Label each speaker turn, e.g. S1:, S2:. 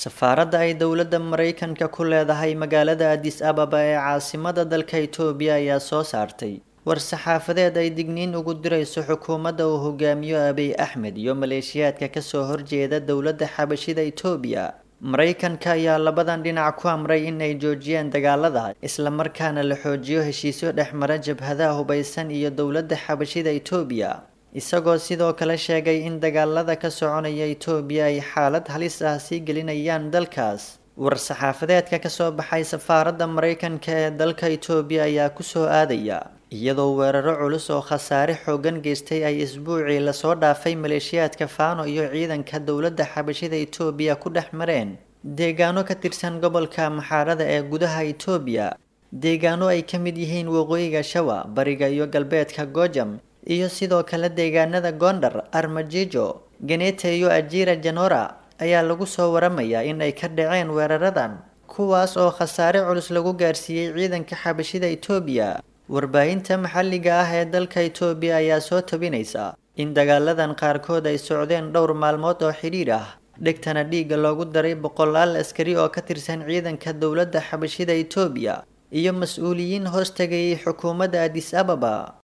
S1: safaaradda ay dowladda maraykanka ku leedahay magaalada adis ababa ee caasimada dalka itoobiya ayaa soo saartay war-saxaafadeed ay digniin ugu dirayso xukuumadda uu hogaamiyo abiy axmed iyo maleeshiyaadka kasoo horjeeda dowladda xabashida itoobiya maraykanka ayaa labadan dhinac ku amray in ay joojiyaan dagaalada islamarkaana la xoojiyo heshiisyo dhexmara jabhadaha hubaysan iyo dowladda xabashida itoobiya isagoo sidoo kale sheegay in dagaalada ka soconaya itoobiya ay xaalad halis ah sii gelinayaan dalkaas war-saxaafadeedka kasoo baxay safaaradda maraykanka ee dalka itoobiya ayaa kusoo aadaya iyadoo weeraro culus oo khasaare xoogan geystay ay isbuucii lasoo dhaafay maleeshiyaadka faano iyo ciidanka dowladda xabashida itoobiya ku dhex mareen deegaano ka tirsan gobolka maxaarada ee gudaha itoobiya deegaano ay ka mid yihiin waqooyiga shawa bariga iyo galbeedka gojam iyo sidoo kale deegaanada gondar armajijo genete iyo ajira janora ayaa lagu soo waramayaa in ay ka dhaceen weeraradan kuwaas oo khasaare culus lagu gaarsiiyey ciidanka xabashida itoobiya warbaahinta maxalliga ah ee dalka itoobiya ayaa soo tabinaysa in dagaaladan qaarkood ay socdeen dhowr maalmood oo xidhiidh ah dhegtana dhiigga loogu daray boqolaal askari oo ka tirsan ciidanka dowladda xabashida itoobiya iyo mas-uuliyiin hoos tagayay xukuumadda adis ababa